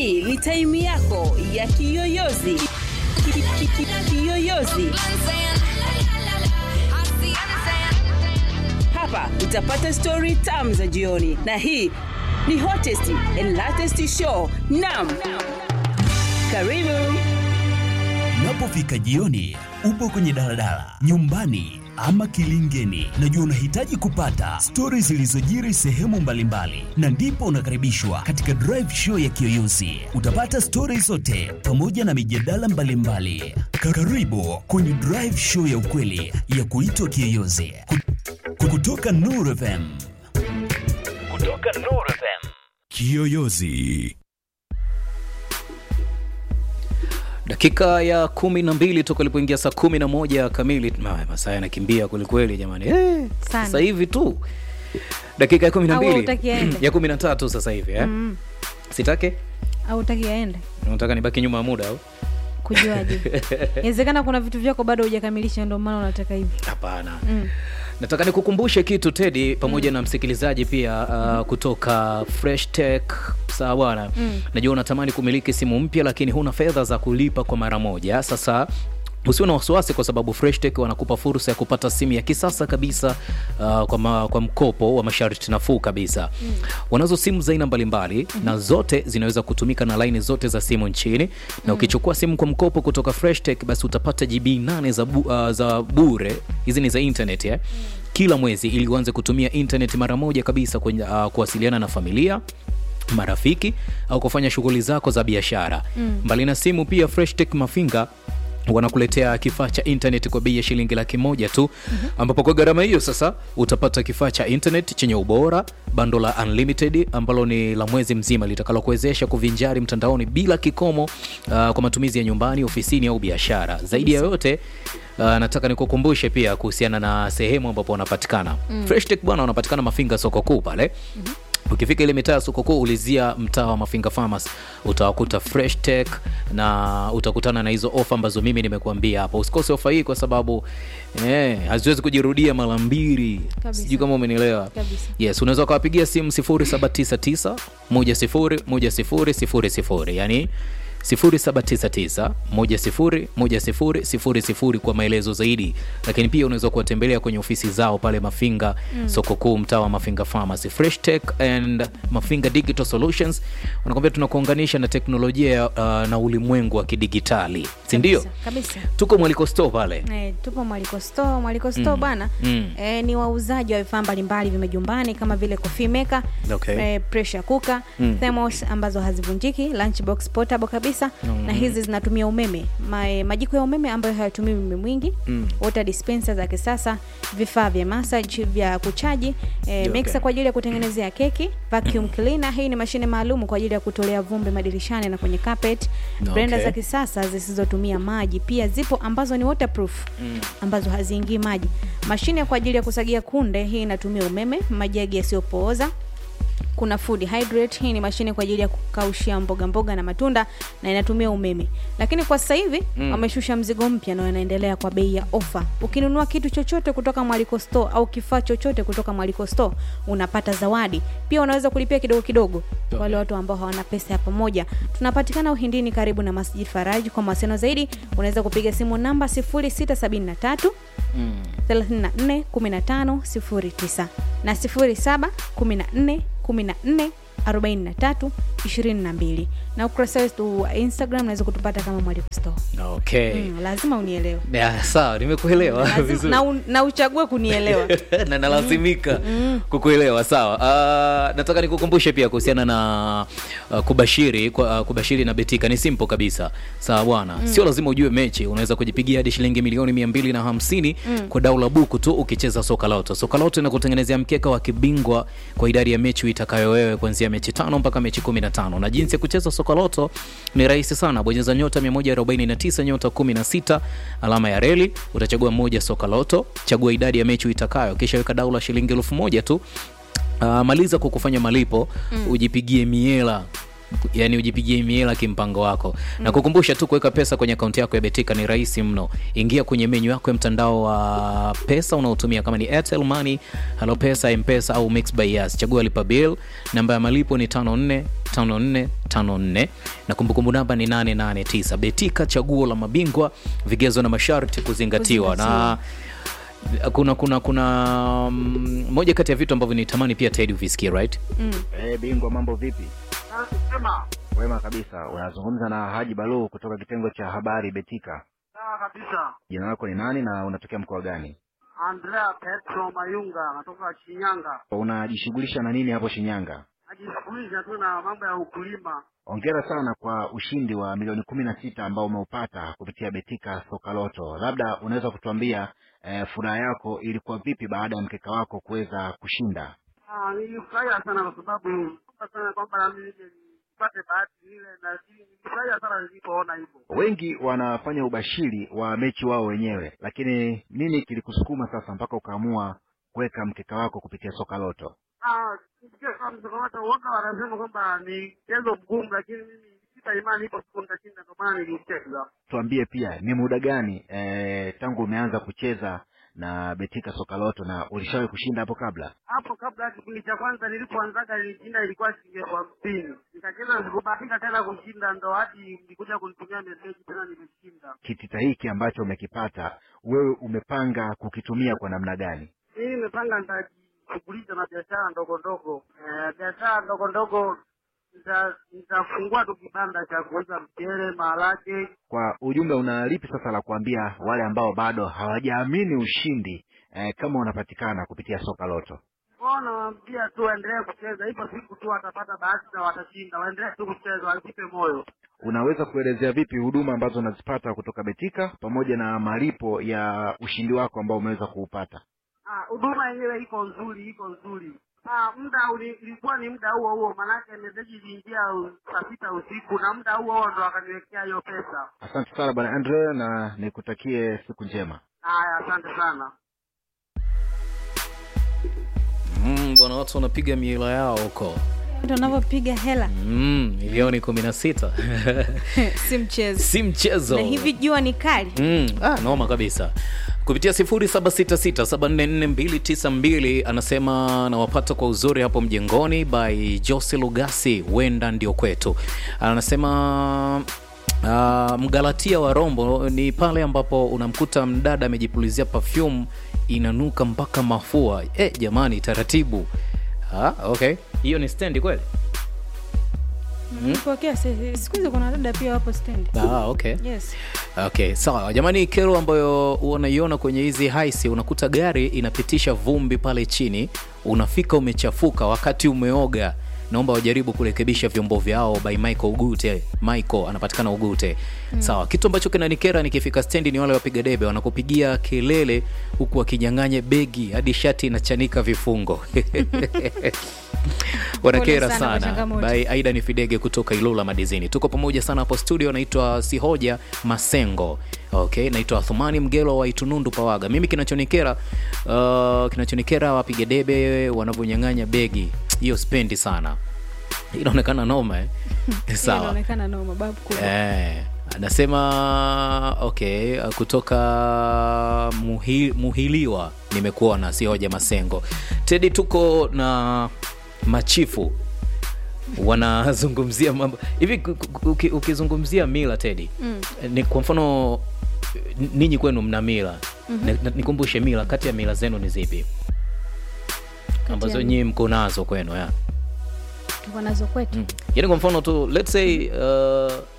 hii ni taimu yako ya kiyoyozi Ki- ki- ki- kiyoyozi hapa utapata stori tam za jioni na hii ni hottest and latest show nam karibu Unapofika jioni, upo kwenye daladala, nyumbani ama kilingeni, najua unahitaji kupata stori zilizojiri sehemu mbalimbali, na ndipo unakaribishwa katika drive show ya Kiyoyozi. Utapata stori zote pamoja na mijadala mbalimbali. Karibu kwenye drive show ya ukweli ya kuitwa Kiyoyozi Ku- kutoka Nuru FM. Kutoka Nuru FM. Kiyoyozi. dakika ya kumi na mbili toka ilipoingia saa kumi na moja kamili Ma- masaa yanakimbia kwelikweli jamani eh, Sana. sasa hivi tu dakika ya kumi na Au mbili hutaki aende? ya kumi na tatu sasa hivi eh? Mm. sitake au utaki aende unataka nibaki nyuma ya muda au kujuaje inawezekana kuna vitu vyako bado hujakamilisha ndio maana unataka hivi hapana mm. nataka nikukumbushe kitu tedi pamoja na msikilizaji pia uh, kutoka fresh tech sawa bwana Mm. najua unatamani kumiliki simu mpya lakini huna fedha za kulipa kwa mara moja sasa usiwe na wasiwasi kwa sababu freshtech wanakupa fursa ya kupata simu ya kisasa kabisa uh, kwa, ma, kwa mkopo wa masharti nafuu kabisa mm. wanazo simu za aina mbalimbali mm-hmm. na zote zinaweza kutumika na laini zote za simu nchini na ukichukua simu kwa mkopo kutoka freshtech basi utapata gb 8 za, bu, uh, za bure hizi ni za internet eh? kila mwezi ili uanze kutumia internet mara moja kabisa kwenye, uh, kuwasiliana na familia marafiki au kufanya shughuli zako za biashara mm. mbali na simu pia freshtech mafinga wanakuletea kifaa cha internet kwa bei ya shilingi laki moja tu mm-hmm. ambapo kwa gharama hiyo sasa utapata kifaa cha internet chenye ubora bando la unlimited ambalo ni la mwezi mzima litakalokuwezesha kuvinjari mtandaoni bila kikomo uh, kwa matumizi ya nyumbani ofisini au biashara zaidi ya yote Uh, nataka nikukumbushe pia kuhusiana na sehemu ambapo wanapatikana mm. freshtech bwana wanapatikana mafinga soko kuu pale mm-hmm ukifika ile mitaa ya soko kuu ulizia mtaa wa mafinga farmers utawakuta fresh tech na utakutana na hizo ofa ambazo mimi nimekuambia hapa usikose ofa hii kwa sababu eh, haziwezi kujirudia mara mbili Kabisa. sijui kama umenielewa Kabisa. yes unaweza ukawapigia simu 0799 10 10 yani 0799 kwa maelezo zaidi lakini pia unaweza kuwatembelea kwenye ofisi zao pale mafinga mm. soko kuu mtaa wa mafinga pharmacy fresh tech and mafinga digital solutions wanakwambia tunakuunganisha na teknolojia ya, uh, na ulimwengu wa kidigitali sindio Kabisa, kabisa. tuko mwaliko store pale Eh, tupo mwaliko store mwaliko store bwana Mm. eh, ni wauzaji wa vifaa mbalimbali vya majumbani kama vile coffee maker Okay. eh, pressure cooker thermos ambazo hazivunjiki lunchbox portable kabisa na hizi zinatumia umeme Ma, eh, majiko ya umeme ambayo hayatumii umeme mwingi Mm. water dispenser za kisasa vifaa vya massage vya kuchaji eh, Okay. mixer kwa ajili ya kutengenezea keki vacuum cleaner hii ni mashine maalum kwa ajili ya kutolea vumbi madirishani na kwenye carpet blender Okay. za kisasa zisizotumia maji pia zipo ambazo ni waterproof mm. ambazo haziingii maji mashine kwa ajili ya kusagia kunde hii inatumia umeme majagi yasiyopooza kuna food hydrate hii ni mashine kwa ajili ya kukaushia mboga mboga na matunda na inatumia umeme lakini kwa sasa hivi mm. wameshusha mzigo mpya na wanaendelea kwa bei ya ofa ukinunua kitu chochote kutoka mwaliko store au kifaa chochote kutoka mwaliko store unapata zawadi pia unaweza kulipia kidogo kidogo okay. wale watu ambao hawana pesa ya pamoja tunapatikana uhindini karibu na masjid faraji kwa mawasiliano zaidi unaweza kupiga simu namba 0673 34 15 09 na 07 14 14 43 22 na ukurasa wetu wa instagram unaweza kutupata kama mwaliko store okay mm, lazima unielewe Ya, sawa nimekuelewa Lazima- vizuri na, un- na uchague kunielewa na nalazimika kukuelewa sawa uh, nataka nikukumbushe pia kuhusiana na uh, kubashiri kwa, uh, kubashiri na betika ni simple kabisa sawa bwana mm. sio lazima ujue mechi unaweza kujipigia hadi shilingi milioni mia mbili na hamsini mm. kwa dau la buku tu ukicheza soka loto soka loto inakutengenezea mkeka wa kibingwa kwa idadi ya mechi uitakayo wewe kuanzia mechi tano mpaka mechi kumi na tano na jinsi ya kucheza soka loto ni rahisi sana bonyeza nyota 149 nyota 16 alama ya reli utachagua moja soka loto chagua idadi ya mechi uitakayo kisha weka dau la shilingi elfu moja tu uh, maliza kwa kufanya malipo mm. ujipigie miela yani ujipigie miela kimpango wako mm. na kukumbusha tu kuweka pesa kwenye akaunti yako ya betika ni rahisi mno ingia kwenye menyu yako ya mtandao wa pesa unaotumia kama ni airtel money halo pesa mpesa au mix by yas chagua lipa bill namba ya malipo ni 54 5454 na kumbukumbu namba ni 889 betika chaguo la mabingwa vigezo na masharti kuzingatiwa na kuna kuna kuna mm, moja kati ya vitu ambavyo nitamani pia Ted uvisikie right Eh, bingwa mambo vipi? Wema kabisa. Unazungumza na Haji Balu kutoka kitengo cha habari Betika. Sawa kabisa. Jina lako ni nani na unatokea mkoa gani? Andrea Petro Mayunga anatoka Shinyanga. Unajishughulisha na nini hapo Shinyanga? Najishughulisha tu na mambo ya ukulima. Hongera sana kwa ushindi wa milioni kumi na sita ambao umeupata kupitia Betika Soka Loto. Labda unaweza kutuambia eh, furaha yako ilikuwa vipi baada ya mkeka wako kuweza kushinda? Ah, nilifurahia sana kwa sababu naomba sana kwamba na mimi nije nipate bahati ile na nilifurahia sana nilipoona hivyo. Wengi wanafanya ubashiri wa mechi wao wenyewe, lakini nini kilikusukuma sasa mpaka ukaamua kuweka mkeka wako kupitia Soka Loto? Ah, nisikia kama msokomata uoga wanasema kwamba ni mchezo mgumu, lakini mimi sita imani ipo siku nitashinda, ndio maana nilicheza. tuambie pia ni muda gani eh, tangu umeanza kucheza na Betika Soka Loto na ulishawahi kushinda hapo kabla? hapo kabla ya kipindi cha kwanza nilipoanzaga nilishinda ilikuwa shilingi elfu hamsini nikacheza sikubahatika tena kushinda ndo hadi nilikuja kunitumia meseji tena nimeshinda Kitita hiki ambacho umekipata wewe umepanga kukitumia kwa namna gani? mimi nimepanga nitajishughulisha na biashara ndogo ndogo eh, biashara ndogo ndogo nita- nitafungua tu kibanda cha kuuza mchele maharage Kwa ujumbe, una lipi sasa la kuambia wale ambao bado hawajaamini ushindi eh, kama unapatikana kupitia Soka Loto? kwao nawaambia tu waendelee kucheza ipo siku tu watapata bahati na watashinda waendelee tu kucheza wasipe moyo Unaweza kuelezea vipi huduma ambazo unazipata kutoka Betika pamoja na malipo ya ushindi wako ambao umeweza kuupata? Ah, huduma yenyewe iko nzuri, iko nzuri. Ah, muda uli- ilikuwa ni muda huo huo, manake meseji iliingia u- saa sita usiku na muda huo huo ndo akaniwekea hiyo pesa. Asante sana bwana Andre, na nikutakie siku njema. Haya, asante sana. mm, bwana watu wanapiga miela yao huko mtu anavyopiga hela mm, milioni 16 si mchezo si mchezo na hivi jua ni kali Mm, ah, noma kabisa kupitia 0766744292 anasema nawapata kwa uzuri hapo mjengoni by jose lugasi wenda ndio kwetu anasema Uh, mgalatia wa rombo ni pale ambapo unamkuta mdada amejipulizia perfume inanuka mpaka mafua eh, jamani taratibu ah, okay hiyo ni stendi kweli pokea siku hizi kuna dada pia wapo stendi ah, okay yes okay sawa jamani kero ambayo unaiona kwenye hizi haisi unakuta gari inapitisha vumbi pale chini unafika umechafuka wakati umeoga naomba wajaribu kurekebisha vyombo vyao by michael ugute michael anapatikana ugute mm. sawa kitu ambacho kinanikera nikifika stendi ni wale wapiga debe wanakupigia kelele huku wakinyang'anya begi hadi shati inachanika vifungo wanakera Pole sana kwa sana changamoto. by aida ni fidege kutoka ilula madizini tuko pamoja sana hapo studio naitwa sihoja masengo okay naitwa thumani mgelo wa itunundu pawaga mimi kinachonikera uh, kinachonikera wapiga debe wanavyonyang'anya begi hiyo spendi sana inaonekana noma eh? Hiyo sawa inaonekana noma babu kubwa Eh, anasema okay uh, kutoka muhi, muhiliwa nimekuona si hoja masengo tedi tuko na machifu wanazungumzia mambo hivi ku- ku- uki- ukizungumzia mila tedi mm. ni kwa mfano n- ninyi kwenu mna mila mm-hmm. nikumbushe mila kati ya mila zenu ni zipi ambazo ya- nyii mko nazo kwenu ya tuko nazo kwetu mm. yaani kwa mfano tu let's say uh,